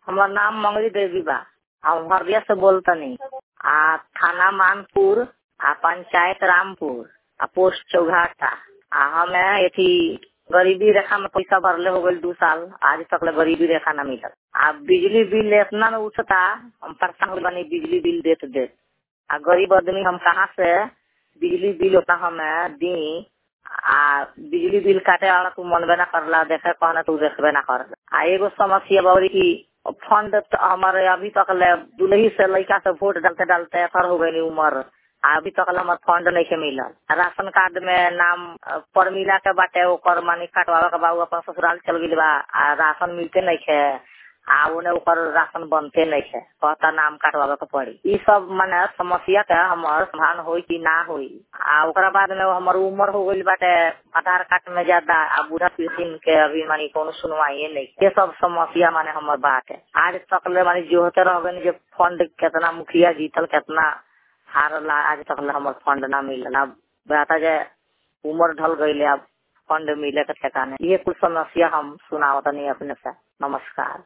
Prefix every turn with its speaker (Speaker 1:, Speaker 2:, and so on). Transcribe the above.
Speaker 1: हमार नाम मंगली देवी बा हम हरदिया से बोलतनी आ थाना मानपुर आ पंचायत रामपुर आ पोस्ट चौघाटा आ हमे एथी गरीबी रेखा में पैसा भरले हो गई दू साल आज तक ले गरीबी रेखा न मिलल आ बिजली बिल इतना न उठता हम परेशान हो बनी बिजली बिल देत देत आ गरीब आदमी हम कहाँ से बिजली बिल उतना हमें दी आ बिजली बिल काटे वाला तू मनबे ना करला देखे कहना तू देखबे ना कर आ एगो समस्या बौरी की फंड हमारे अभी तक ले दुलही से लड़का से वोट डालते डालते असर हो गई उम्र अभी तक हमार फंड नहीं के मिलल राशन कार्ड में नाम पर मिला के बाटे ओकर मानी कटवावे के बाबू अपन ससुराल चल गई बा आ राशन मिलते नहीं खे आ उन्हें ओकर राशन बनते नहीं है कहता नाम काटवावे के पड़ी ई सब माने समस्या के हमर समाधान होई कि ना होई आ ओकरा बाद में हमर उम्र हो गई बाटे आधार कार्ड में ज्यादा आ बूढ़ा पेंशन के अभी मानी कोनो सुनवाई नहीं ये सब समस्या माने हमर बात है आज तक ले मानी जो होते रह गए जो फंड कितना मुखिया जीतल कितना हारला आज तक ले हमर फंड ना मिलल अब बता जाए उम्र ढल गई अब फंड मिले के ठिकाने ये कुछ समस्या हम सुनावतनी अपने से नमस्कार